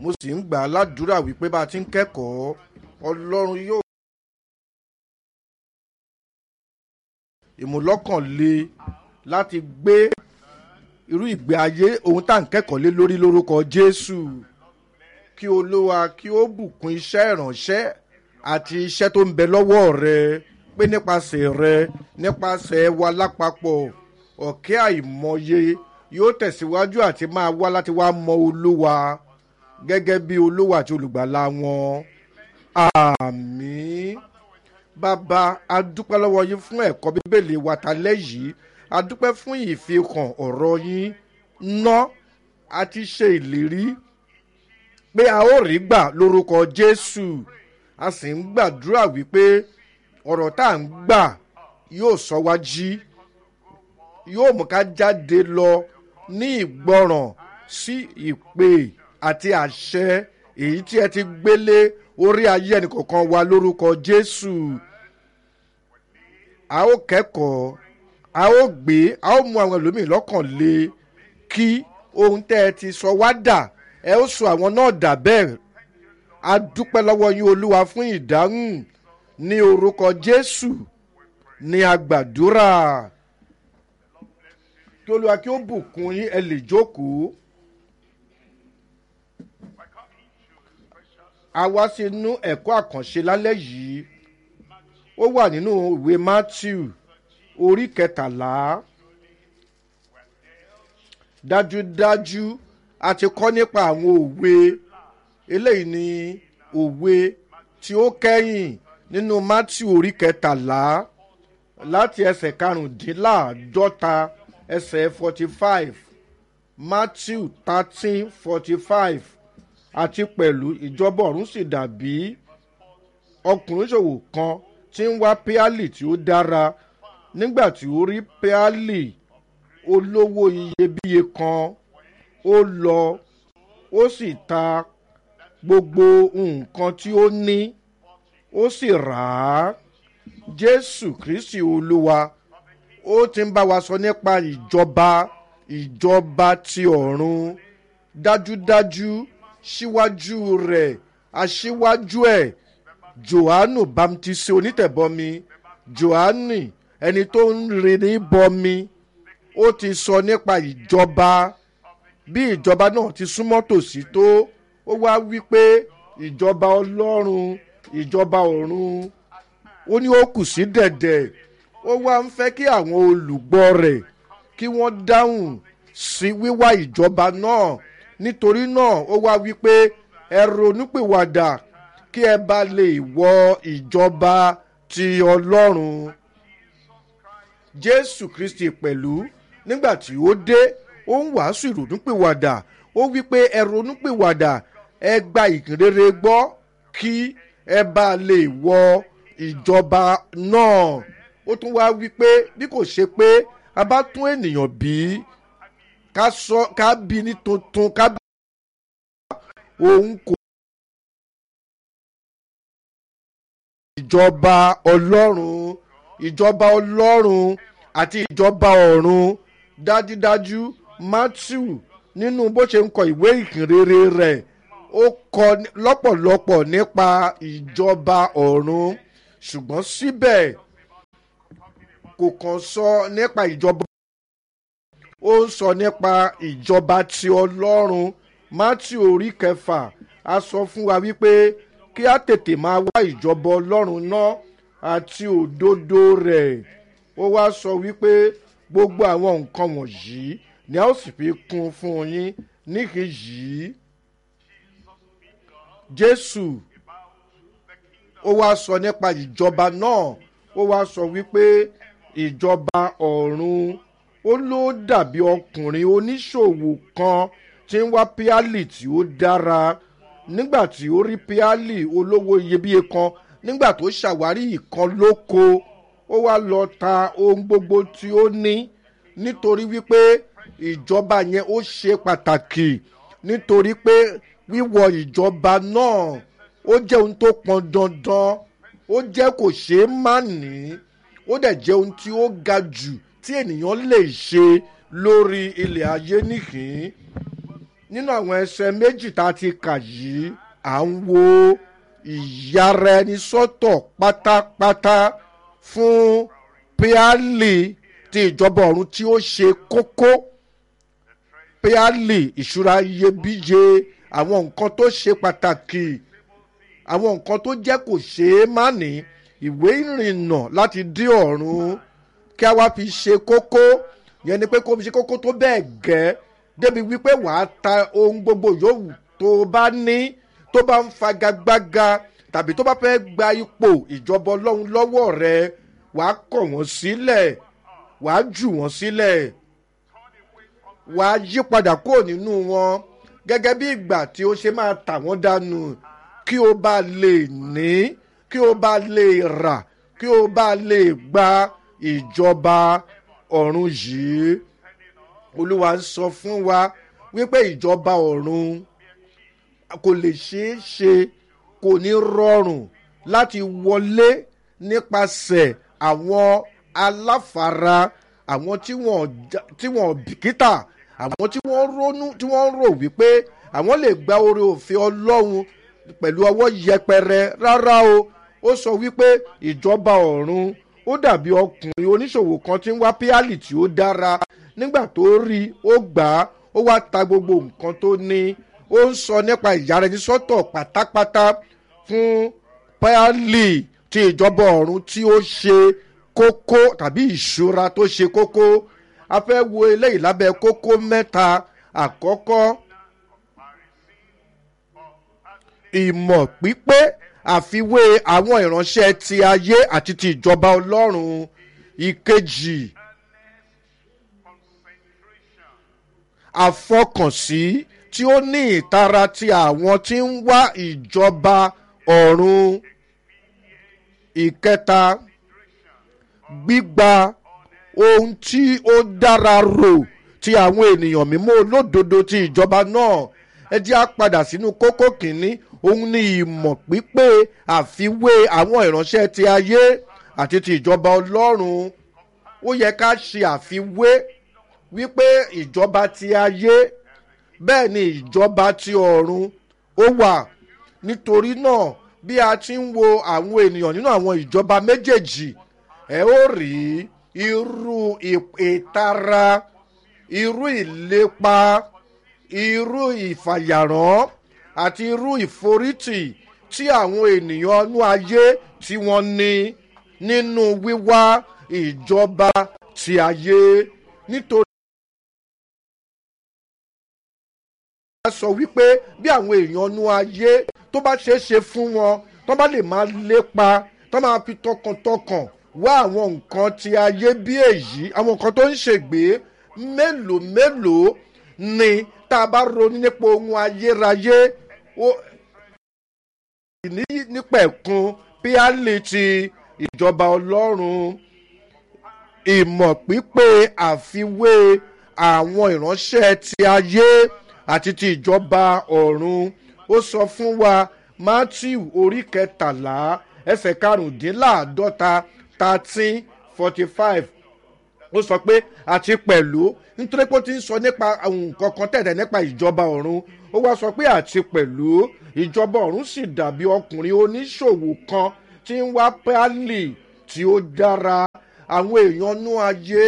mo sì ń gbà á ládùúrà wípé bá a ti ń kẹ́kọ̀ọ́ ọlọ́run yóò. ìmúlọ́kànle láti gbé irú ìgbé ayé ohun tá à ń kẹ́kọ̀ọ́ lé lórí lórúkọ jésù kí olúwa kí ó bùkún iṣẹ́ ìránṣẹ́ àti iṣẹ́ tó ń bẹ lọ́wọ́ rẹ pé nípasẹ̀ rẹ nípasẹ̀ wa lápapọ̀ ọ̀kẹ́ àìmọye yóò tẹ̀síwájú àti máa wá láti wá mọ olúwa gẹ́gẹ́ bí olúwa àti olùgbàlà wọn àmì bàbá adúpẹ́ lọ́wọ́ yín fún ẹ̀kọ́ bíbélì wa talẹ́ yìí adúpẹ́ fún ìfihàn ọ̀rọ̀ yín ná àti ṣe ìlérí pé a ó rí gbà lórúkọ jésù a sì ń gbàdúrà wípé ọ̀rọ̀ tá à ń gbà yóò sọ wá jí yóò mú ká jáde lọ ní ìgbọràn sí ìpè àti àṣẹ èyí tí ẹ ti gbélé orí ayé ẹnìkọ̀ọ̀kan wa lórúkọ jésù a ó kẹ́kọ̀ọ́ a ó gbé a ó mú àwọn ẹlòmíì lọ́kàn lé kí ohun tẹ́ ẹ ti sọ wá dà ẹ ó sọ àwọn náà dà bẹ́ẹ̀ a dúpẹ́ lọ́wọ́ yín olúwa fún ìdáhùn ní orúkọ jésù ní agbàdúrà kí olúwa kí ó bùkún yín ẹ lè jókòó. a wá sínú ẹ̀kọ́ àkànṣe lálẹ́ yìí ó wà nínú ìwé matthew orí kẹtàlá dájúdájú a ti kọ́ nípa àwọn òwe eléyìí ni òwe tí ó kẹ́yìn nínú matthew orí kẹtàlá láti ẹsẹ̀ karùndínláàádọ́ta ẹsẹ̀ forty five matthew thirteen forty five àti pẹ̀lú ìjọba ọ̀run sì dàbí ọkùnrin ṣòwò kan tí ń wá píálì tí ó dára nígbà tí ó rí píálì olówó iyebíye kan ó lọ ó sì ta gbogbo nǹkan tí ó ní ó sì rà á jésù kristi olúwa ó ti ń bá wa sọ nípa ìjọba ìjọba ti ọ̀run dájúdájú síwájú rẹ̀ aṣíwájú ẹ̀ johannu bamtisi onítẹ̀bọmi johanni ẹni tó ń rin ní bọmi ó ti sọ nípa ìjọba bí ìjọba náà ti súnmọ́ tòsí tó ó wá wí pé ìjọba ọlọ́run ìjọba ọ̀run ó ní ó kù sí dẹ̀dẹ̀ ó wá ń fẹ́ kí àwọn olùgbọ́ rẹ̀ kí wọ́n dáhùn sí wíwá ìjọba náà nítorí náà ó wá wípé ẹ ronúpìwàdà kí ẹ bá lè wọ ìjọba ti ọlọ́run jésù kristi pẹ̀lú nígbà tí ó dé ó ń wàásù ìrònúpìwàdà ó wípé ẹ ronúpìwàdà ẹ gba ìkìrere gbọ́ kí ẹ bá lè wọ ìjọba náà ó tún wá wípé bí kò ṣe pé a bá tún ènìyàn bí ká sọ ká bí ní tuntun ká bí òun kò. ìjọba ọlọ́run ìjọba ọlọ́run àti ìjọba ọ̀run dájúdájú matthew nínú bó ṣe ń kọ ìwé ìkìnrere rẹ̀ ó kọ lọ́pọ̀lọpọ̀ nípa ìjọba ọ̀run ṣùgbọ́n síbẹ̀ kò kàn sọ nípa ìjọba ó ń sọ nípa ìjọba ti ọlọ́run matthew orí kẹfà a sọ fún wa wípé kí á tètè máa wá ìjọba ọlọ́run náà àti òdodo rẹ̀ ó wá sọ wípé gbogbo àwọn nǹkan wọ̀nyí ni a ó sì fi kún fún yín níkẹyìí jésù ó wá sọ nípa ìjọba náà ó wá sọ wípé ìjọba ọ̀run ó ló dàbí ọkùnrin oníṣòwò kan tí ń wá píálì tí ó dára nígbà tí ó rí píálì olówó iyebíye kan nígbà tó ṣàwárí ìkan lóko ó wá lọ ta ohun gbogbo tí ó ní nítorí wípé ìjọba yẹn ó ṣe pàtàkì nítorí pé wíwọ ìjọba náà ó jẹ́ ohun tó pọn dandan ó jẹ́ kò ṣeé má ní ó dẹ̀ jẹ́ ohun tí ó ga jù tí ènìyàn lè ṣe lórí ilẹ̀ ayé nìkín nínú àwọn ẹsẹ̀ méjì tá a ti kà yìí à ń wo ìyára ẹni sọ́tọ̀ pátápátá fún píálì ti ìjọba ọ̀run tí ó ṣe kókó píálì ìṣúra iyebíye àwọn nǹkan tó ṣe pàtàkì àwọn nǹkan tó jẹ́ kò ṣeé má ní ìwé ìrìnnà láti dé ọ̀run kí a wá fi ṣe kókó yẹn ni pé kó fi ṣe kókó tó bẹ́ẹ̀ gẹ́ débi wípé wàá ta ohun gbogbo yòówù tó bá ní tó bá ń fagagbága tàbí tó bá fẹ́ gba ipò ìjọba ọlọ́run lọ́wọ́ rẹ wàá kọ̀ wọ́n sílẹ̀ wàá jù wọ́n sílẹ̀ wàá yí padà kúrò nínú wọn gẹ́gẹ́ bí ìgbà tí ó ṣe máa tà wọ́n dànù kí o bá lè ní kí o bá lè rà kí o bá lè gba ìjọba ọ̀run yìí olúwa ń sọ fún wa wípé ìjọba ọ̀run kò lè ṣeé ṣe kò ní rọrùn láti wọlé nípasẹ̀ àwọn aláfara àwọn tí wọ́n já- tí wọ́n bìkítà àwọn tí wọ́n ronú tí wọ́n rò wípé àwọn lè gba oore òfin ọlọ́run pẹ̀lú ọwọ́ yẹpẹrẹ rárá o ó sọ wípé ìjọba ọ̀run ó dàbí ọkùnrin oníṣòwò kan tí ń wá píálì tí ó dára nígbà tó rí i ó gbà á ó wá ta gbogbo nǹkan tó ní ó ń sọ nípa ìyára ẹni sọ́tọ̀ pátápátá fún píálì ti ìjọba ọ̀run tí ó ṣe kókó tàbí ìṣúra tó ṣe kókó a fẹ́ wo eléyìí lábẹ́ kókó mẹ́ta àkọ́kọ́ ìmọ̀ pípé àfiwé àwọn ìránṣẹ́ ti ayé àti ti ìjọba ọlọ́run ìkejì àfọkànsí tí ó ní ìtara ti àwọn tí ń wá ìjọba ọ̀run ìkẹta gbígba ohun tí ó dára rò ti àwọn ènìyàn mímọ́ olódodo ti ìjọba náà ẹ jẹ́ á padà sínú kókó kìíní òun ni ìmọ̀ pípé àfiwé àwọn ìránṣẹ́ ti ayé àti ti ìjọba ọlọ́run ó yẹ ká ṣe àfiwé wípé ìjọba ti ayé bẹ́ẹ̀ ni ìjọba ti ọ̀run ó wà nítorí náà bí a ti ń wo àwọn ènìyàn nínú àwọn ìjọba méjèèjì ẹ ó rí irú ì- ìtara irú ìlépa irú ìfàyàrán àti irú ìforítì tí àwọn ènìyàn inú ayé tí wọ́n ní nínú wíwá ìjọba ti ayé nítorí. a sọ wípé bí àwọn èèyàn inú ayé tó bá ṣeé ṣe fún wọn tó bá lè máa lépa tó máa fi tọkàntọkàn wá àwọn nǹkan ti ayé bí èyí àwọn nǹkan tó ń ṣègbè mélòó mélòó ni tá a bá ronú nípa ohun ayérayé ó- ní nípẹ̀kun píálì ti ìjọba ọlọ́run ìmọ̀ pípé àfiwé àwọn ìránṣẹ́ ti ayé àti ti ìjọba ọ̀run ó sọ fún wa matthew orí kẹtàlá ẹsẹ̀ karùndínláàádọ́ta thirteen forty five ó sọ pé àti pẹ̀lú nítorí pé ó ti ń sọ nípa àwọn nǹkan kan tẹ̀lé nípa ìjọba ọ̀run ó wá sọ pé àti pẹ̀lú ìjọba ọ̀run sì dàbí ọkùnrin oníṣòwò kan tí ń wá pálí tí ó dára àwọn èèyàn nú ayé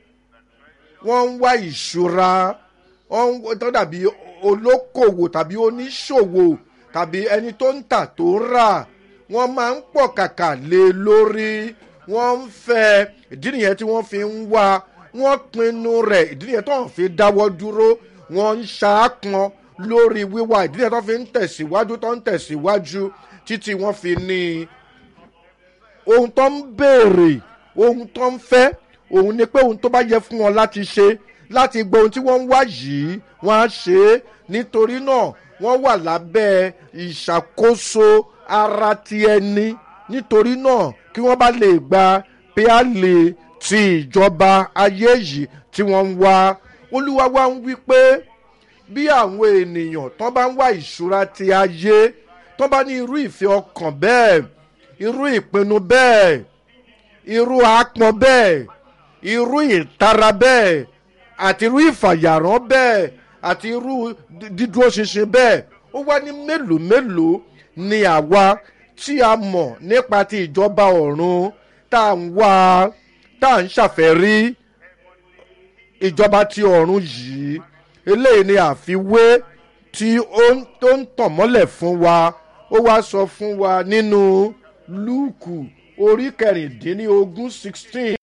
wọ́n ń wá ìṣúra wọ́n ń wá- tó dàbí olókòwò tàbí oníṣòwò tàbí ẹni tó ń tà tó ń rà wọ́n máa ń pọ̀ kàkà lé e lórí wọ́n ń fẹ́ ìdí nìyẹn tí wọ́n fi ń wá wọ́n pinnu rẹ̀ ìdí nìyẹn tó ń fi dáwọ́ dúró wọ́n ń ṣaápọn lórí wíwá ìdí nìyẹn tó fi ń tẹ̀síwájú tó ń tẹ̀síwájú títí wọ́n fi ní i ohun tó ń béèrè ohun tó ń fẹ́ òun ni pé ohun tó bá yẹ fún wọn láti ṣe láti gbọ́ ohun tí wọ́n ń wá yìí wọ́n á ṣe é nítorí náà wọ́n wà lábẹ́ ìṣàkóso ara ti ẹni nítorí náà kí wọ́n bá lè gba píálì ti ìjọba ayé yìí tí wọ́n ń wá olúwa wá ń wí pé bí àwọn ènìyàn tó bá ń wá ìṣúra ti ayé tó bá ní irú ìfẹ́ ọkàn bẹ́ẹ̀ irú ìpinnu bẹ́ẹ̀ irú àpọn bẹ́ẹ̀ irú ìtara bẹ́ẹ̀ àti irú ìfàyàrán bẹ́ẹ̀ àti irú dídúró ṣinṣin bẹ́ẹ̀ ó wá ní mélòó mélòó ni àwa tí a mọ̀ nípa ti ìjọba ọ̀run tá à ń wá tá à ń ṣàfẹ́rí ìjọba ti ọ̀run yìí eléyìí ni àfiwé tí ó tó ń tàn mọ́lẹ̀ fún wa ó wá sọ fún wa nínú lúùkù orí kẹrìndínlógún sixteen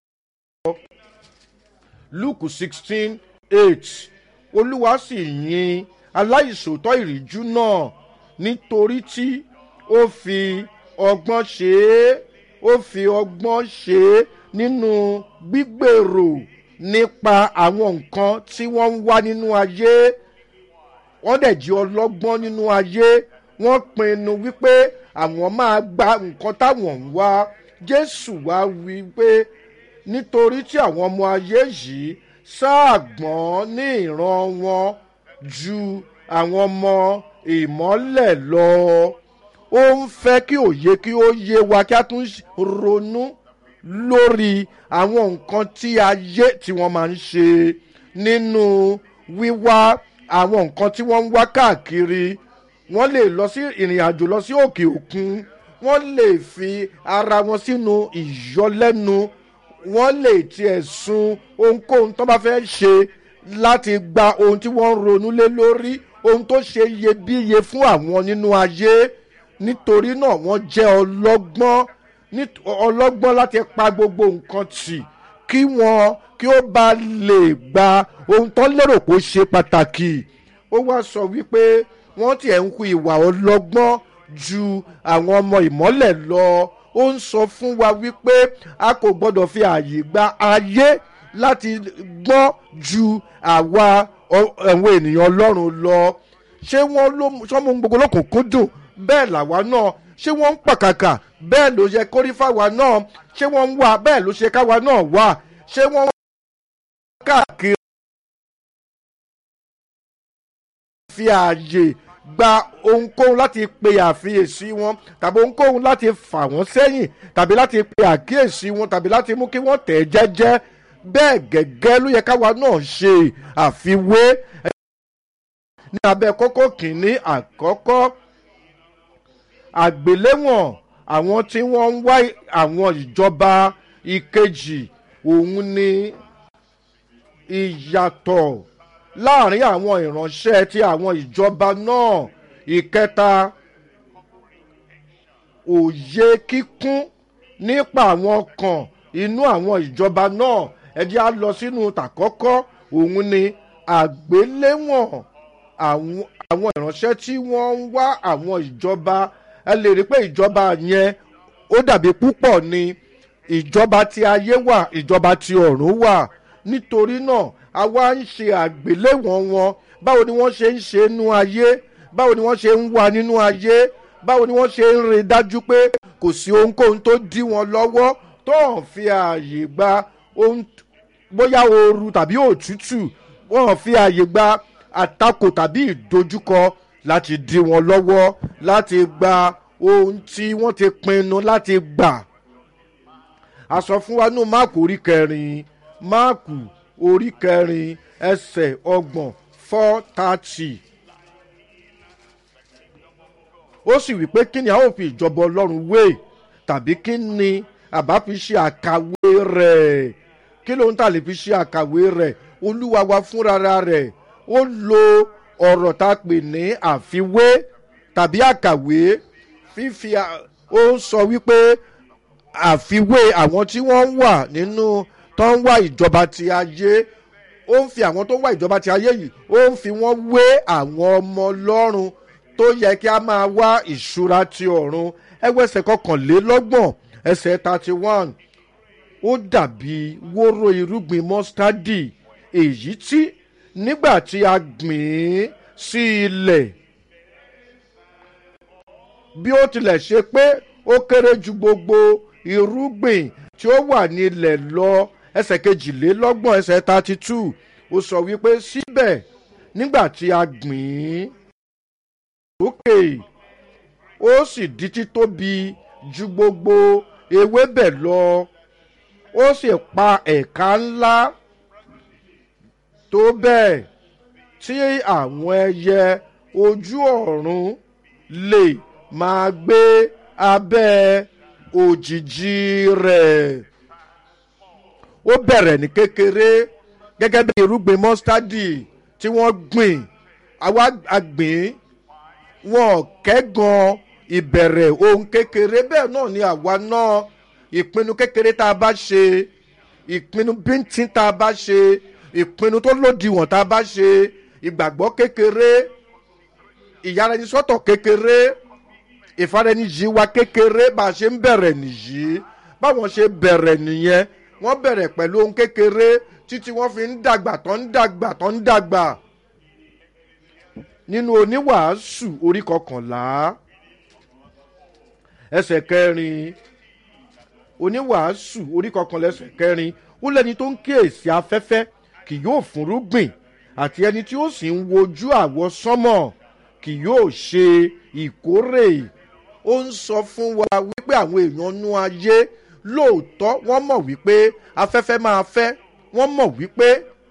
lúùkù sixteen eight olúwa sì yin aláìsòótọ́ ìrìjú náà nítorí tí ó fi ọgbọ́n ṣe é ó fi ọgbọ́n ṣe é nínú gbígbèrò nípa àwọn nǹkan tí wọ́n ń wá nínú ayé wọ́n dẹ̀ jí ọlọ́gbọ́n nínú ayé wọ́n pinnu wípé àwọn máa gba nǹkan táwọn ń wá jésù wá wí pé nítorí tí àwọn ọmọ ayé yìí ṣáàgbọ́n ní ìran wọn ju àwọn ọmọ ìmọ́lẹ̀ lọ ó ń fẹ́ kí òye kí ó yé wa kí a tún ronú lórí àwọn nǹkan tí ayé tí wọ́n máa ń ṣe nínú wíwá àwọn nǹkan tí wọ́n ń wá káàkiri wọ́n lè lọ sí ìrìn àjò lọ sí òkè òkun wọ́n lè fi ara wọn sínú ìyọlẹ́nu wọ́n lè tiẹ̀ sun ohunkóhun tó bá fẹ́ ṣe láti gba ohun tí wọ́n ń ronú lé lórí ohun tó ṣe iyebíye fún àwọn nínú ayé nítorí náà wọ́n jẹ́ ọlọ́gbọ́n ọlọ́gbọ́n láti pa gbogbo nǹkan tì kí wọ́n kí ó bá lè gba ohun tó lérò kó ṣe pàtàkì ó wá sọ wípé wọ́n tiẹ̀ ń hu ìwà ọlọ́gbọ́n ju àwọn ọmọ ìmọ́lẹ̀ lọ ó ń sọ fún wa wípé a kò gbọ́dọ̀ fi ààyè gba ayé láti gbọ́n ju àwa àwọn ènìyàn ọlọ́run lọ ṣé wọ́n ló sọ́mú gbogbo lọ́kùnkúndùn bẹ́ẹ̀ làwa náà ṣé wọ́n ń pàkàkà bẹ́ẹ̀ ló yẹ kórí fáwa náà ṣé wọ́n ń wá bẹ́ẹ̀ ló ṣe káwa náà wà ṣé wọ́n ń káàkiri. fi ààyè gba ohunkóhun láti pe àfiyèsí wọn tàbí ohunkóhun láti fà wọ́n sẹ́yìn tàbí láti pe àkíyèsí wọn tàbí láti mú kí wọ́n tẹ̀ ẹ́ jẹ́jẹ́ bẹ́ẹ̀ gẹ́gẹ́ ló yẹ káwa náà ṣe àfiwé ní abẹ́ kókó kìíní àkọ́kọ́ àgbéléwọ̀n àwọn tí wọ́n ń wá àwọn ìjọba ìkejì òun ni ìyàtọ̀ láàrin àwọn ìránṣẹ́ ti àwọn ìjọba náà ìkẹta òye kíkún nípa àwọn kan inú àwọn ìjọba náà ẹjẹ́ á lọ sínú tàkọ́kọ́ òun ni àgbéléwọ̀n àwọn ìránṣẹ́ tí wọ́n ń wá àwọn ìjọba ẹ lè rí pé ìjọba yẹn ó dàbí púpọ̀ ni ìjọba ti ayé wà ìjọba ti ọ̀run wà nítorí náà a wá ń ṣe àgbéléwọ̀n wọn báwo ni wọ́n ṣe ń ṣe nínú ayé báwo ni wọ́n ṣe ń wà nínú ayé báwo ni wọ́n ṣe ń rí dájú pé kò sí ohunkóhun tó dí wọn lọ́wọ́ tó hàn fi ààyè gba ohun bóyá ooru tàbí òtútù wọ́n fi ààyè gba àtakò tàbí ìdojúkọ láti dí wọn lọ́wọ́ láti gba ohun tí wọ́n ti pinnu láti gbà. a sọ fún wa nínú máàkù orí kẹrin máàkù orí kẹrin ẹsẹ̀ ọgbọ̀n four thirty. ó sì wí pé kí ni a ó fi ìjọba ọlọ́run wé tàbí kí ni àbá fi ṣe àkàwé rẹ̀ kí ló ń tà lè fi ṣe àkàwé rẹ̀ olúwa wa fúnra rẹ̀ ó lo ọ̀rọ̀ tá a pè ní àfiwé tàbí àkàwé fífi ó sọ wípé àfiwé àwọn tí wọ́n wà nínú tó ń wá ìjọba ti ayé ó ń fi àwọn tó ń wá ìjọba ti ayé yìí ó ń fi wọ́n wé àwọn ọmọ ọlọ́run tó yẹ kí a máa wá ìṣúra ti ọ̀run ẹgbẹ́sẹ̀ kọkànlélọ́gbọ̀n ẹsẹ̀ thirty one ó dàbí wóró irúgbìn mọ́stádì èyí tí nígbà tí a gbìn ín sí ilẹ̀ bí ó tilẹ̀ ṣe pé ó kéré ju gbogbo irúgbìn tí ó wà ní ilẹ̀ lọ ẹsẹ̀ kejìlélọ́gbọ̀n ẹsẹ̀ thirty two ó sọ wípé síbẹ̀ nígbà tí a gbìn ín sókè ó sì di títóbi ju gbogbo ewébẹ̀ lọ ó sì pa ẹ̀ka ńlá tó bẹ́ẹ̀ tí àwọn ẹyẹ ojú ọ̀run lè máa gbé abẹ́ òjìji rẹ̀ ó bẹ̀rẹ̀ ní kékeré gẹ́gẹ́ bí irúgbìn mọ́stádì tí wọ́n gbìn àwa àgbìn wọn kẹ́gan ìbẹ̀rẹ̀ ohun kékeré bẹ́ẹ̀ náà ni àwa náà ìpinnu kékeré tá a bá ṣe ìpinnu bíntín tá a bá ṣe ìpinnu tó lòdìwọ̀n tá a bá ṣe ìgbàgbọ́ kékeré ìyáraẹnisọ́tọ̀ kékeré ìfaraẹniyì wa kékeré bá a ṣe ń bẹ̀rẹ̀ nìyí báwọn ṣe bẹ̀rẹ̀ nìyẹn wọ́n bẹ̀rẹ̀ pẹ̀lú ohun kékeré títí wọ́n fi ń dàgbà tó ń dàgbà tó ń dàgbà nínú oníwàásù orí kọkànlá ẹsẹ̀ kẹrin oníwàásù orí kọkànlá ẹsẹ̀ kẹrin ó lẹ́ni tó ń kíyèsí afẹ́fẹ́ kì yóò fúnrúgbìn àti ẹni tí ó sì ń wojú àwọ sánmọ̀ kì yóò ṣe ìkórè ó ń sọ fún wa wípé àwọn èèyàn nú ayé lóòótọ́ wọ́n mọ̀ wípé afẹ́fẹ́ máa fẹ́ wọ́n mọ̀ wípé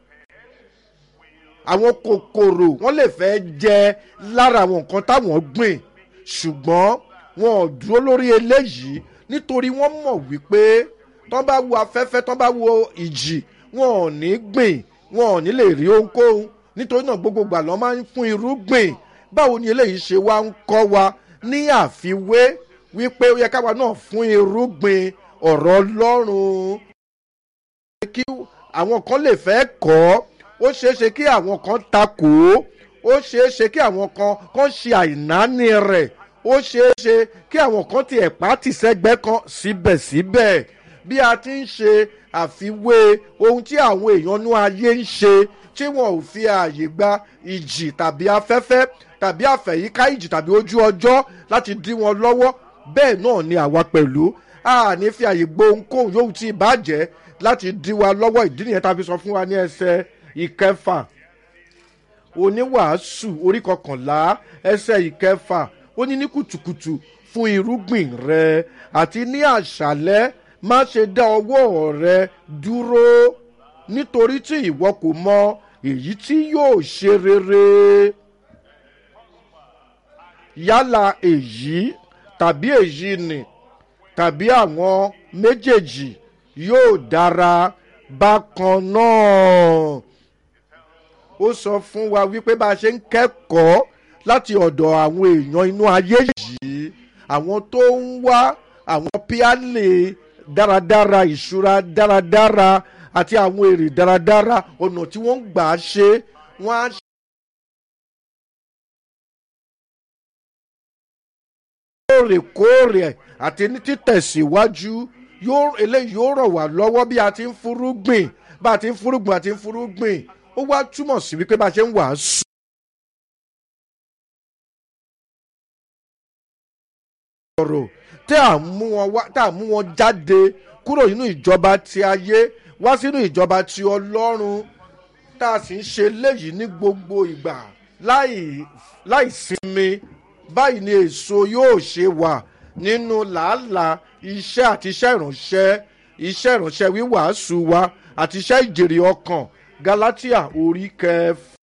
àwọn kòkòrò wọ́n lè fẹ́ jẹ lára àwọn nǹkan táwọn gbìn ṣùgbọ́n wọn ò dúró lórí eléyìí nítorí wọ́n mọ̀ wípé tán bá wo afẹ́fẹ́ tán bá wo ìjì wọn ò ní gbìn wọn ò ní lè rí ohunkóhun nítorí náà gbogbo gbà lọ́ máa ń fún irúgbìn báwo ni eléyìí ṣe wá ń kọ́ wa ní àfiwé wípé ó yẹ káwa náà fún irúgbìn ọ̀rọ̀ ọlọ́run kí àwọn kan lè fẹ́ kọ́ ó ṣeé ṣe kí àwọn kan takò ó ó ṣeé ṣe kí àwọn kan kan ṣe àìnáni rẹ̀ ó ṣeé ṣe kí àwọn kan ti ẹ̀pá tì sẹ́gbẹ́ kan síbẹ̀síbẹ̀ bí a ti ń ṣe àfiwé ohun tí àwọn èèyàn nú ayé ń ṣe tí wọn ò fi ààyè gba ìjì tàbí afẹ́fẹ́ tàbí àfẹ̀yíká ìjì tàbí ojú ọjọ́ láti dí wọn lọ́wọ́ bẹ́ẹ̀ náà ni àwa pẹ̀lú a ní fi àyè gbó ohunkóhun yóò ti bàjẹ́ láti dí wa lọ́wọ́ ìdí nìyẹn tá a fi sọ fún wa ní ẹsẹ̀ ìkẹfà oníwàásù orí kọkànlá ẹsẹ̀ ìkẹfà ó ní ní kùtùkùtù fún irúgbìn rẹ àti ní àṣálẹ́ má ṣe dá ọwọ́ rẹ dúró nítorí tí ìwọ kò mọ èyí tí yóò ṣe rere yálà èyí tàbí èyí nì tàbí àwọn méjèèjì yóò dára bákan náà ó sọ fún wa wípé bá a ṣe ń kẹ́kọ̀ọ́ láti ọ̀dọ̀ àwọn èèyàn inú ayé yìí àwọn tó ń wá àwọn píálì dáradára ìṣúra dáradára àti àwọn èrè dáradára ọ̀nà tí wọ́n ń gbà á ṣe wọ́n á ṣe. lóòrèkóòrè àti ní títẹ̀síwájú yóò eléyìí yóò rọ̀ wá lọ́wọ́ bí a ti ń fúrúgbìn bá a ti ń fúrúgbìn àti ń fúrúgbìn ó wá túmọ̀ sí wípé bá a ṣe ń wàásù. ọ̀rọ̀ tí à ń mú wọn wá tá à ń mú wọn jáde kúrò nínú ìjọba ti ayé wá sínú ìjọba ti ọlọ́run tá a sì ń ṣe léyìí ní gbogbo ìgbà láì láì sinmi báyìí ni èso yóò ṣe wà nínú làálàá iṣẹ́ àti iṣẹ́ ìránṣẹ́ iṣẹ́ ìránṣẹ́ wíwàásù wa àti iṣẹ́ ìjèrè ọkàn galatia orí kẹfà.